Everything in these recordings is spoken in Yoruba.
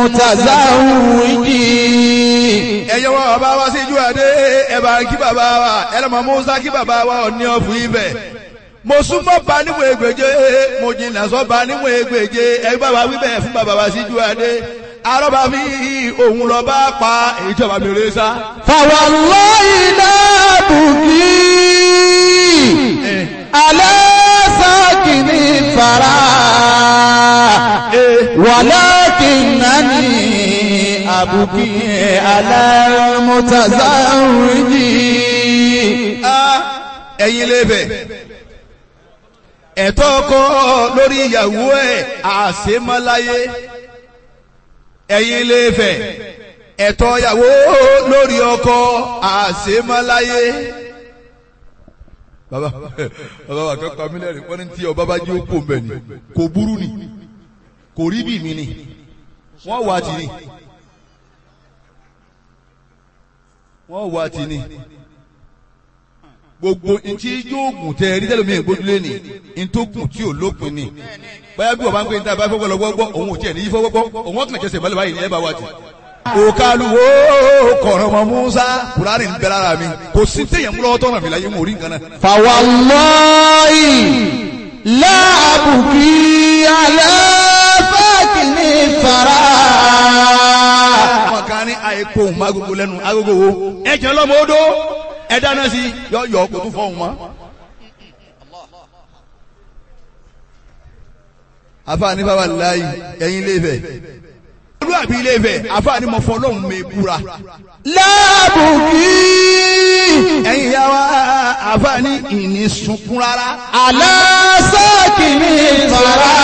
المتزوج ẹ̀yẹ wọn bàbá wa sí ìjú àdé ẹ̀bà kí bàbá wa ẹlẹ́mọ̀ musa kí bàbá wa ọ̀ní ọ̀fù ibẹ̀ mo súnmọ́ ba níwọ̀n ègbèje mo jìnnà sọ́ ba níwọ̀n ègbèje ẹ bá wa wíbẹ̀ fún bàbá wa sí ìjú àdé arọ́bà mi òun lọ bá pa èyí tí ọba mi rè sá. فوالله لا بكي على ساكن الثرى ولكنني أبكي على المتزوج Ah, ẹ̀yin lè bẹ̀ ẹ̀tọ́ ọkọ lórí ìyàwó ẹ̀ àṣemáláyé ẹ̀yin lè fẹ̀ ẹ̀tọ́ ìyàwó lórí ọkọ àṣemáláyé. bàbá bàbá wa kẹ́kọ̀ọ́ mílíọ̀nù wọ́n ní tí ọba bá jí ó kó mbẹ̀ ni kò burú ni kò rí bí mi ni wọ́n wá tì ní wọ́n wá tì ní gbogbo ntí yóò gùn tẹ ẹrí tẹlifíìn ìgbójúlé ni ntòkùn tí ò lópin ni báyà bí wọ́n bá ń pè ní tàbí fọwọ́ lọ́wọ́ gbọ́ òun ò tiẹ̀ ní yí fọwọ́ gbọ́ òun ọ̀kàn kẹsẹ̀ mọ́lẹ̀ báyìí ní ẹ bá wá ti. òkàlùwò kọ̀rọ̀ mọ́ musa kùránì ń bẹ lára mi kò sí téèyàn múlọ́wọ́ tọ́nà mi láyé mò rí nǹkan náà. فوالله لا أبكي على ساكن الثرى àwọn kan ní àìkó òun má gbogbo lẹ́nu agogo wo ẹ̀jẹ̀ lọ́mọ odó ẹ dáná sí yọ yọ kó tún fọ́ òun mọ́. àfààní bàbá láàyè ẹ̀yin ilé Ifẹ̀ olúwàbí ilé Ifẹ̀ àfààní mọ̀ fọ́ lọ́hùn mi búra. لا أبكي ẹ̀yin ìyá wa àfààní ìní sunkún rárá. على ساكن الثرى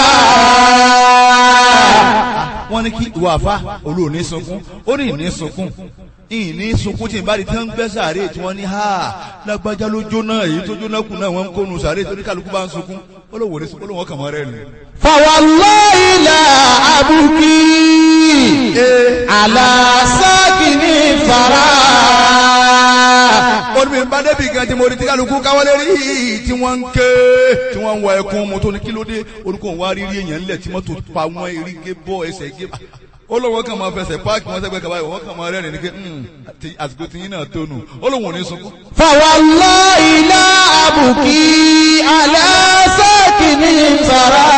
wọ́n ní kí ìwà àfa olóòní sunkún ó ní ìní sunkún ìní sunkún tí n bá di tí wọ́n ń gbẹ́ sàárè tí wọ́n ní ha lágbájá ló jóná èyí tó jóná kù náà wọ́n ń kónu sàárè tó ní kálukú bá ń sunkún ó lóun ò ní sunkún ó lóun kàn mọ́ rẹ̀ nù. فوالله لا أبكي على ساكن الثرى ó ní mi bá débi gan tí mo rí tí kálukú káwọ́lé rí tí wọ́n ń ké tí wọ́n ń wọ ẹkún mo tó ní kí ló dé orúkọ òun wá rí rí èèyàn ńlẹ̀ tí mọ́tò pa wọ́n eré gé bọ́ ẹsẹ̀ gé ó lóun kàn máa fẹsẹ̀ páàkì wọn sẹ́gbẹ́ kaba yìí wọ́n kàn máa rẹ́rìn ní pé àti àsìkò tí yín náà tó nù ó lóun ò ní sunkún. فوالله لا أبكي على ساكن الثرى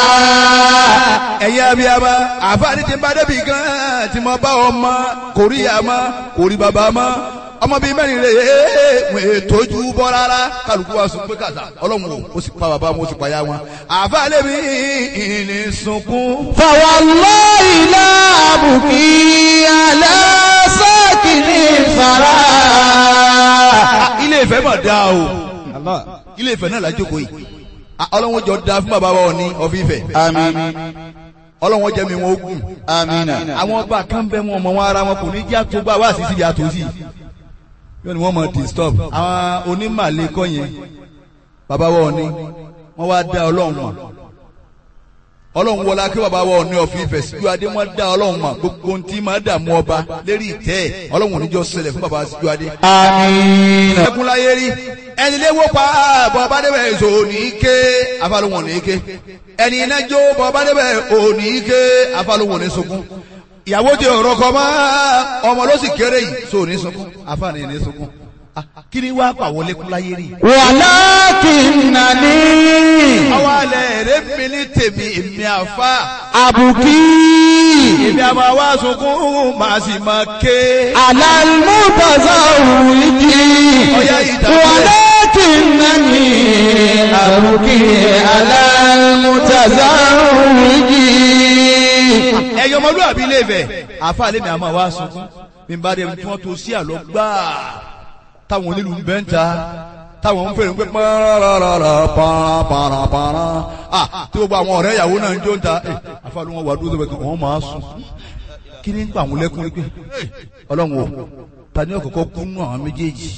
ẹ̀yin abiyama àfáàní ti bá débi gan tí mo bá ọmọ kò rí àmọ́ kò rí bàbá mọ́ ọmọ bíi mẹ́rin rè é wọ́n ètòjú bọ́ rárá kálukú wa sùn pé kàtà ọlọ́run o ó sì pa bàbá wọn ó sì pa ya wọn àfáàní mi ìní sunkún. فوالله لا أبكي على ساكن الثرى ilé ìfẹ́ mà dáa o ilé ìfẹ́ náà lájókòó yìí Ah, ọlọ́run jọ da fún bàbá wa ní ọ̀fíìfẹ́ آمين ọlọ́run jẹ́ mi wọn ogun آمين àwọn ọba kan bẹ wọn ọmọ wọn ara wọn kò ní jẹ́ àtúgbà wá sí síbi àtòsí yóò ní wọ́n mọ̀ disturb àwọn onímàlẹ́ kọ́ yẹn bàbá wọn ni wọ́n wá dá ọlọ́run mọ̀ ọlọ́run wọlá kí bàbá wọn ní ọ̀fìn ìfẹ́ síjú adé wọ́n dá ọlọ́run mọ̀ gbogbo ohun tí máa dààmú ọba lérí ìtẹ́ ẹ̀ ọlọ́run ò ní jọ ṣẹlẹ̀ fún bàbá síjú adé. آمين ẹkún láyé rí ẹni léwó pa bọ́ ọba débẹ̀ èso òní ké afálóhùn òní ké ẹni iná jó bọ́ ọba débẹ̀ òní ké afálóhùn òní sunkún ìyàwó ti ọ̀rọ̀ kọ mọ́ ọmọ ló sì kéré yìí so òní sunkún afáàní ní sunkún Ah, kí ni wàá pàwọ́ lẹ́kún láyé rí. ولكنني àwọn alẹ́ rẹ̀ mi ní tèmi èmi àfa أبكي èmi àmọ́ àwa sunkún màá sì máa ké. على المتزوج ọ̀yá ìdàgbẹ́. ولكنني أبكي على المتزوج ẹyọ ọmọlúwàbí ilé Ifẹ̀ àfa lèmi àmọ́ àwa sunkún bí n bá dé tí wọ́n tó sí àlọ́ gbáà táwọn onílù ń bẹ́ ń ta táwọn ń fèrè ń pé pàràràrà pàràpàrà ah tí gbogbo àwọn ọ̀rẹ́ ìyàwó náà ń jó ń ta ẹ àfa ló wọn wà dúró sọ́bẹ̀ kan wọ́n máa sùn kí ni ń pa àwọn lẹ́kùn rí pé ọlọ́run o ta ni ọ̀kọ̀ọ̀kọ̀ kú nù àwọn méjèèjì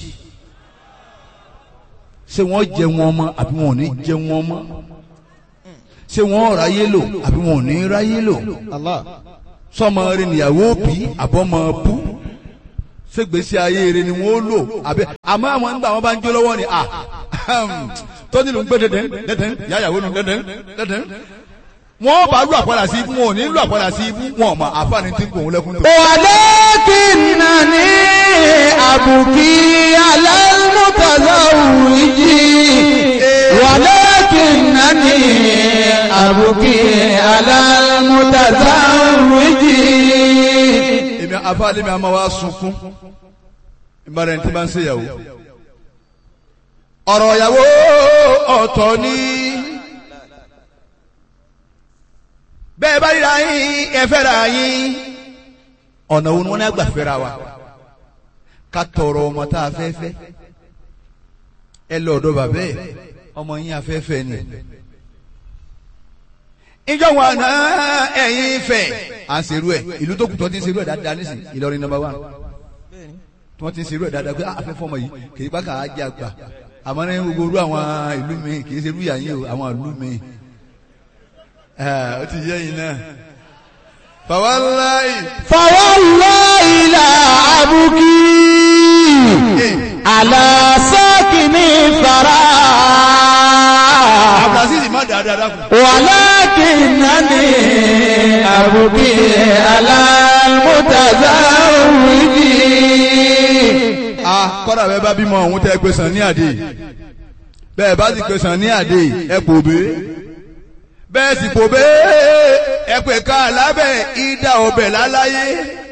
ṣé wọ́n jẹ wọn mọ́ àbí wọn ò ní jẹ wọn mọ́ ṣé wọ́n ráyé lò àbí wọn ò ní ráyé lò sọmọ rẹ níyàwó bí àbọmọ bú ṣègbésí ayé rẹ ni wọn ó lò àbẹ àmọ́ àwọn nígbà wọn bá ń jó lọ́wọ́ ni à tó nílùú ń gbé dẹdẹ dẹdẹ yáyàwó nù dẹdẹ dẹdẹ wọ́n bá lù àpàdà sí ibú wọn ò ní lù àpàdà sí ibú wọn ọ̀mà àfààní tí ń kò ń lẹ́kún tó. ولكنني أبكي على المتزوج ولكنني أبكي على المتزوج èmi àfààní mi àmọ́ wa sunkún ìbára ẹni tí bá ń ṣe ìyàwó. ọ̀rọ̀ ìyàwó ọ̀tọ̀ ni bẹ́ẹ̀ bá ríra yín ẹ fẹ́ra yín ọ̀nà wo ni wọ́n ní àgbà fẹ́ra wa ká tọrọ ọmọ tá a fẹ́ fẹ́ ẹ lọ ọ̀dọ̀ bàbá ẹ̀ ọmọ yín afẹ́fẹ́ ni ìjọ wọn àná ẹ̀yin fẹ́ à ń serú ẹ̀ ìlú tó kù tó ti ń serú ẹ̀ dáadáa nísìnyí Ìlọrin number one tí wọ́n ti ń serú ẹ̀ dáadáa pé afẹ́fẹ́ ọmọ yìí kì í bá kà á jẹ́ àgbà àmọ́ ní gbogbo orú àwọn ìlú mi kì í serú ìyá yín o àwọn ìlú mi ó ti yẹ yín náà fàwáláì فوالله لا أبكي على ساكن الثرى abdulaziz má dáadáa dákun. ولكنني أبكي على المتزوج a kọ́dà bẹ́ẹ̀ bá bímọ ọ̀hún tẹ́ ẹ pé sàn ní àdé bẹ́ẹ̀ bá sì pé sàn ní àdé ẹ pò bé bẹ́ẹ̀ sì pò bé ẹ pè ká lábẹ́ ìdá ọbẹ̀ láláyé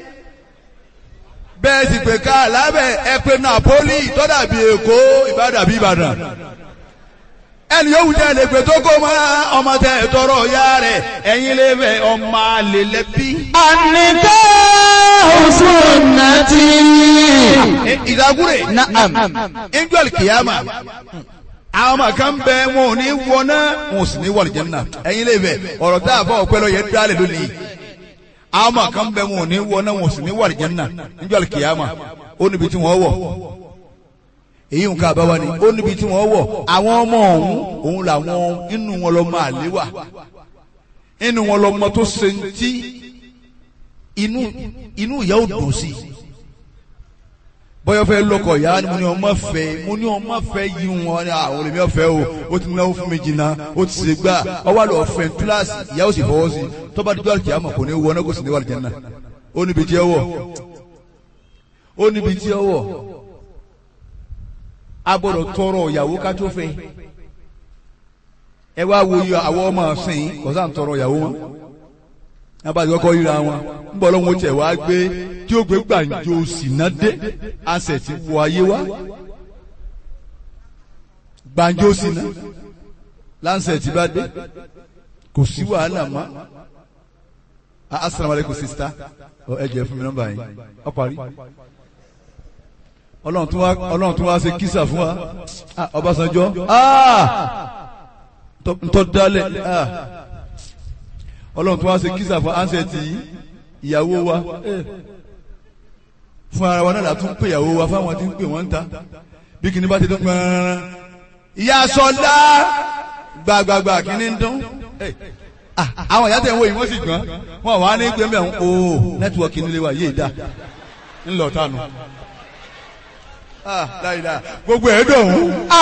bẹ́ẹ̀ sì pè ká lábẹ́ ẹ pé Napoli tọ́dà bíi Èkó Ìbàdàn bíi Ìbàdàn ẹni yóò wùdí ẹlẹ pé tó kó mọ ọmọ tẹ tọrọ ya rẹ ẹ̀yin lè fẹ ọmọ àlè lẹbi. النكاح سنتي ìdágúrè نعم angel kìyàmà àwọn ọmọ kan bẹ wọn ò ní wọná wọn ò sì ní wọlé jẹnà ẹ̀yin lè fẹ ọ̀rọ̀ tá a fọ ọpẹ lọ yẹ dálẹ lónìí àwọn ọmọ kan bẹ wọn ò ní wọná wọn ò sì ní wọlé jẹnà angel kìyàmà ó níbi tí wọn wọ èyí nǹkan àbáwá ni ó níbi tí wọ́n wọ̀ àwọn ọmọ ọ̀hún òun làwọn inú wọn lọ máa lé wà inú wọn lọ mọ tó ṣe ń tí inú inú ìyá ò dùn sí bọ́yọ̀ fẹ́ lọ́kọ̀ ìyá ni mo ní ọmọ fẹ́ mo ní ọmọ fẹ́ yí wọn ní àwọn olèmí ọ̀fẹ́ o ó ti náwó fún mi jìnnà ó ti ṣe gbà ọwọ́ àlọ́ ọ̀fẹ́ kíláàsì ìyá ò sì fọwọ́ sí tọ́ba dídọ́ àlùkìyà mọ̀ kò ní wọ náà kò sì ní wà lùjẹ́ náà ó níbi tí ó wọ̀ ó níbi tí ó wọ̀ a gbọ́dọ̀ tọrọ ìyàwó ká tó fẹ́ ẹ wá wo iye àwọn ọmọ ọsìn kọsá ń tọrọ ìyàwó wọn abájọ kọ ríra wọn ń bọ̀ lọ́wọ́ tẹ̀ wá gbé tí ó gbé gbàǹjo sínádé àṣẹ ti wọ ayé wá gbàǹjo síná láǹṣẹ̀ tí bá dé kò sí wàhálà mọ́ asalaamualeykum sista ẹ jẹ́ fún mi nọ́mbà yín ọ parí ọlọ́run tún wá ọlọ́run tún wá ṣe kísà fún wa Ah, Ọbásanjọ́ Ah! Ntọ́- ntọ́ dálẹ̀ Ah! ọlọ́run tún wá ṣe kísà fún ansẹ̀tì ìyàwó wa Eh. fún ara wa náà la tún pè ìyàwó wa fáwọn tí ń pè wọ́n ń ta bí kìíní bá ti dún gbọ́nrán ìyá sọlá gbàgbàgbà kìíní ń dún Eh. Ah, àwọn ìyá tẹ̀ ń wo yìí wọ́n sì gbọ́n wọn wà ní gbẹ́mbẹ́ ọ̀hún o nẹ́tíwọ̀kì nílé wa yéé dá ńlọ tánu. Ah, láyìí dá gbogbo ẹ̀ dùn ún.